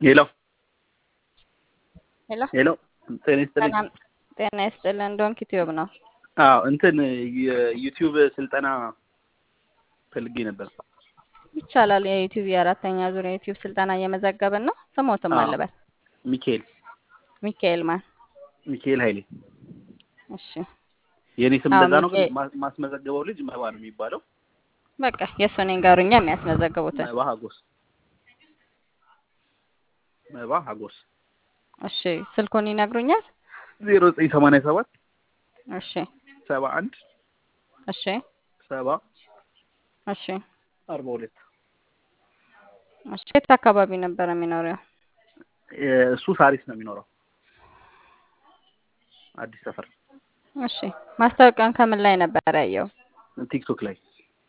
ሄሎ ሄሎ ሄሎ ጤና ይስጥልኝ። ሰላም ጤና ይስጥልን። ዶንክ ዩቲዩብ ነው። አዎ እንትን የዩቲዩብ ስልጠና ፈልጌ ነበር። ይቻላል። የዩቲዩብ የአራተኛ ዙር የዩቲዩብ ስልጠና እየመዘገብን ነው። ስሞትም አዎ። አለበት ሚካኤል ሚካኤል ማን? ሚካኤል ኃይሌ እሺ የእኔ ስም አዎ፣ እንደዛ ነው፣ ግን ሚካኤል። ማ- ማስመዘገበው ልጅ መባ ነው የሚባለው። በቃ የእሱን ንገሩኛ የሚያስመዘግቡትን። መባ ሀጎስ መባ ሀጎስ እሺ ስልኩን ይነግሩኛል? ዜሮ ዘጠኝ ሰማንያ ሰባት እሺ ሰባ አንድ እሺ ሰባ እሺ አርባ ሁለት እሺ የት አካባቢ ነበር የሚኖረው? እሱ ሳሪስ ነው የሚኖረው አዲስ ሰፈር እሺ ማስታወቂያውን ከምን ላይ ነበር ያየው? ቲክቶክ ላይ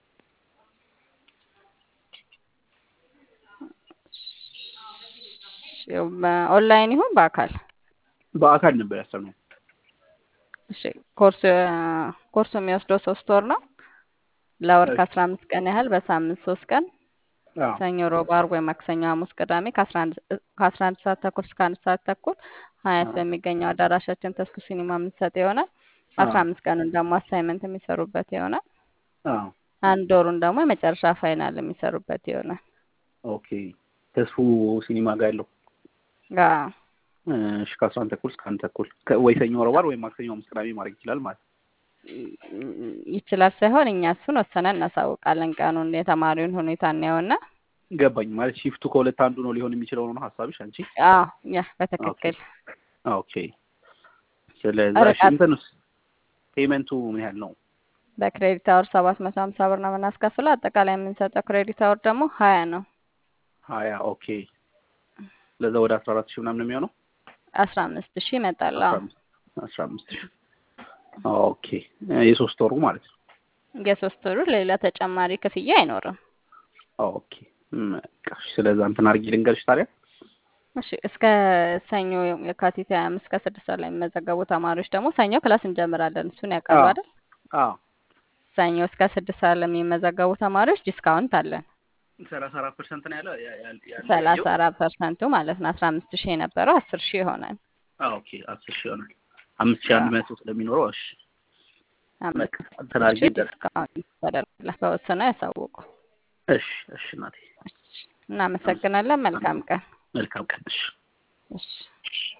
ኦንላይን ይሁን በአካል? በአካል ነበር ያሰብነው። እሺ ኮርስ ኮርሱ የሚወስደው ሶስት ወር ነው። ለወር እሺ። ከአስራ አምስት ቀን ያህል በሳምንት ሶስት ቀን አዎ ሰኞ፣ ሮብ፣ ዓርብ ወይ ማክሰኞ፣ ሐሙስ፣ ቅዳሜ ከአስራ አንድ ከአስራ አንድ ሰዓት ተኩል እስከ አንድ ሰዓት ተኩል ሀያት አዎ በሚገኘው አዳራሻችን ተስኩ ሲኒማ የምንሰጥ ይሆናል። አስራ አዎ አምስት ቀኑን ደግሞ አሳይመንት የሚሰሩበት ይሆናል። አዎ አንድ ወሩን ደግሞ የመጨረሻ ፋይናል የሚሰሩበት ይሆናል። ኦኬ ተስፉ ሲኒማ ጋር ያለው አዎ እሺ ከአስራ አንድ ተኩል እስከ አንድ ተኩል ከ- ወይ ሰኞ ረቡዕ ዓርብ ወይ ማክሰኞ ሐሙስ ቅዳሜ ማድረግ ይችላል ማለት ነው። ይችላል ሳይሆን እኛ እሱን ወሰነን እናሳውቃለን። ቀኑን የተማሪውን ሁኔታ እናየውና ገባኝ ማለት ሺፍቱ ከሁለት አንዱ ነው ሊሆን የሚችለው ነው ሀሳብሽ አንቺ አዎ ያ ኦኬ በትክክል ኦኬ ስለዛ እሺ ርቀት እንትንስ ፔመንቱ ምን ያህል ነው በክሬዲት አወር ሰባት መቶ ሀምሳ ብር ነው የምናስከፍለው። አጠቃላይ የምንሰጠው ክሬዲት አወር ደግሞ ሀያ ነው። ሀያ ኦኬ ለዛ ወደ አስራ አራት ሺህ ምናምን ነው የሚሆነው አስራ አምስት ሺህ ይመጣል። አስራ አዎ አምስት አስራ አምስት ሺህ ኦኬ የሶስት ወሩ ማለት ነው የሶስት ወሩ ሌላ ተጨማሪ ክፍያ አይኖርም። ኦኬ በቃ እሺ ስለዛ እንትን አድርጌ ልንገርሽ ታዲያ እሺ እስከ ሰኞ የካቲት ሀያ አምስት ከስድስት ሰዓት ላይ የሚመዘገቡ ተማሪዎች ደግሞ ሰኞ ክላስ እንጀምራለን። እሱን ያውቃሉ አዎ አይደል? አዎ ሰኞ እስከ ስድስት ሰዓት ለሚመዘገቡ ተማሪዎች ዲስካውንት አለን። ሰላሳ አራት ፐርሰንት ነው ያለው ያ- ያ- ያለው ሰላሳ ያየሁት አራት ፐርሰንቱ ማለት ነው። አስራ አምስት ሺህ የነበረው አስር ሺህ ይሆናል። አዎ ኦኬ አስር ሺህ ይሆናል አምስት ሺህ አንድ አዎ መቶ ስለሚኖረው እሺ በቃ አምስት እንትን አድርጌ ሺህ ይደረግ ዲስካውንት ተደርጎላል። በወሰነው ያሳውቁ። እሺ እሺ እናቴ እሺ፣ እናመሰግናለን። መልካም ቀን። መልካም ቀን እሺ እሺ